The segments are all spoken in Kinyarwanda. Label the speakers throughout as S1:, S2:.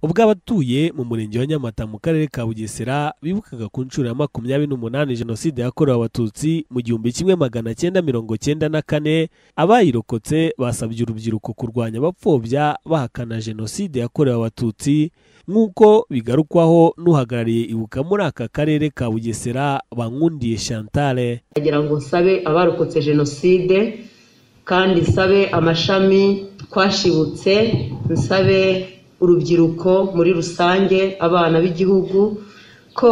S1: ubwo abatuye mu murenge wa nyamata mu karere ka bugesera bibukaga ku nshuro ya makumyabiri n'umunani jenoside yakorewe abatutsi mu gihumbi kimwe magana cyenda mirongo cyenda na kane abayirokotse basabye urubyiruko kurwanya abapfobya bahakana jenoside yakorewe abatutsi nk'uko bigarukwaho n'uhagarariye ibuka muri aka karere ka bugesera bankundiye chantale
S2: ndagira ngo nsabe abarokotse jenoside kandi nsabe amashami twashibutse nsabe urubyiruko muri rusange abana b'igihugu ko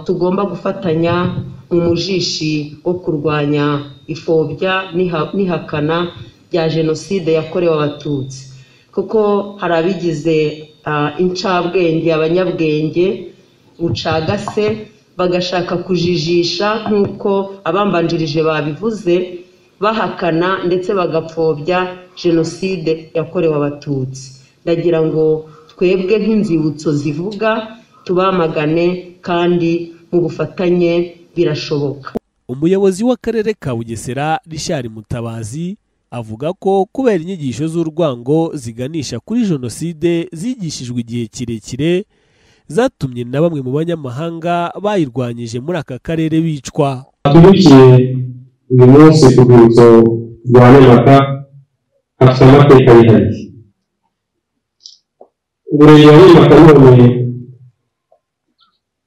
S2: tugomba gufatanya mu mujishi wo kurwanya ifobya n'ihakana rya jenoside yakorewe abatutsi kuko hari abigize incabwenge abanyabwenge bucagase bagashaka kujijisha nk'uko abambanjirije babivuze bahakana ndetse bagapfobya jenoside yakorewe abatutsi ndagira ngo twebwe nk'inzibutso zivuga tubamagane kandi mu bufatanye birashoboka
S1: umuyobozi w'akarere ka bugesera rishari mutabazi avuga ko kubera inyigisho z'urwango ziganisha kuri jenoside zigishijwe igihe kirekire zatumye na bamwe mu banyamahanga bayirwanyije muri aka karere bicwa
S3: tubikiye uyu munsi ku rwibutso rwa nyamata hafite amateka yihariye umurenge wa nyamata none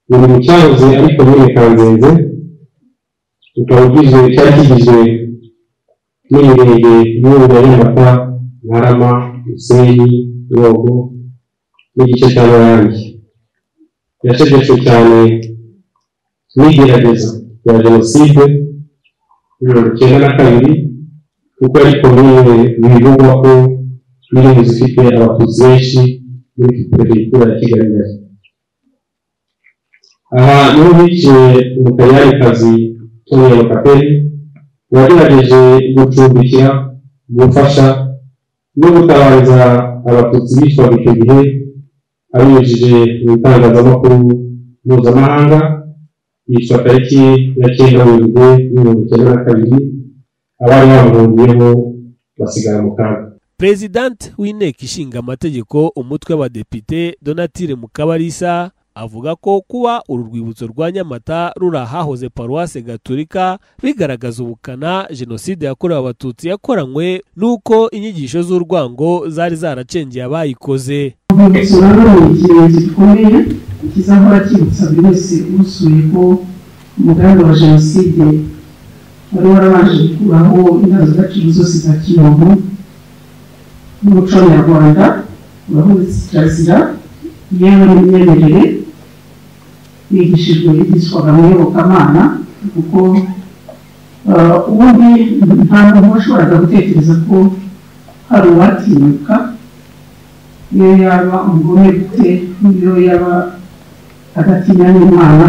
S3: ni mu cyahoze ari komine kanzenze ukaba ugizwe cyari kigizwe n'imirenge y'ubu ya nyamata ntarama musenyi nyogo n'igice cya marangi yacecetswe cyane n'igerageza rya jenoside mirongo icyenda na kabiri kuko ari komine bivugwa ko n'irindi zifite abatutsi benshi muri perefegitura ya kigali na aha niho biciye umutaliyarikazi tonero kaperi wagerageje gucumbikira gufasha no gutabariza abatutsi bicwaga icyo gihe abinyujije mu itangazamakuru mpuzamahanga yitwa tariki ya cyenda werurwe mirongo icyenda na kabiri abari bamuhungiyeho basigara mu kaga
S1: perezidante w'inteko ishinga amategeko umutwe w'abadepite donatire mukabarisa avuga ko kuba uru rwibutso rwa nyamata ruri ahahoze paruwase gaturika bigaragaza ubukana jenoside yakorewe abatutsi yakoranywe n'uko inyigisho z'urwango zari zaracengeye abayikoze
S4: urwibutso rero ni ikimenyetso gikomeye kizahora kibutsa buri wese usuye ko umugambi wa jenoside wari warabanje gukuraho indangagaciro zose za kimuntu n'umuco nyarwanda urahubutse kirazira yewe n'imyemerere bigishijwe bigishwaga mu iyobokamana kuko ubundi nta muntu washoboraga gutekereza ko hari uwatinyuka iyo yaba umugome gute n'iyo yaba adatinya n'imana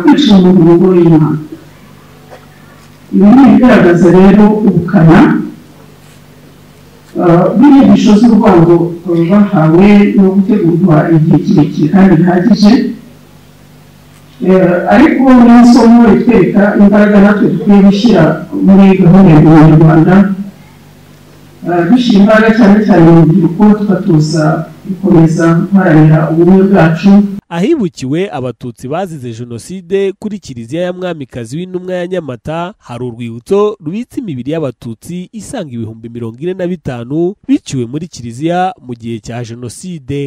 S4: kwica umuntu mu ngo y'imana ibi ni ibigaragaza rero ubukana bw'inyigisho z'urwango bahawe no gutegurwa igihe kirekire kandi bihagije ariko n'amasomo ritwereka imbaraga natwe dukwiye gushyira muri gahunda ya abanyarwanda dushyira imbaraga cyane cyane mu rubyiruko tukatuza gukomeza guharanira ubumwe bwacu
S1: ahibukiwe abatutsi bazize jenoside kuri kiliziya ya mwamikazi w'intumwa ya nyamata hari urwibutso rubitse imibiri y'abatutsi isanga ibihumbi mirongo ine na bitanu biciwe muri kiliziya mu gihe cya jenoside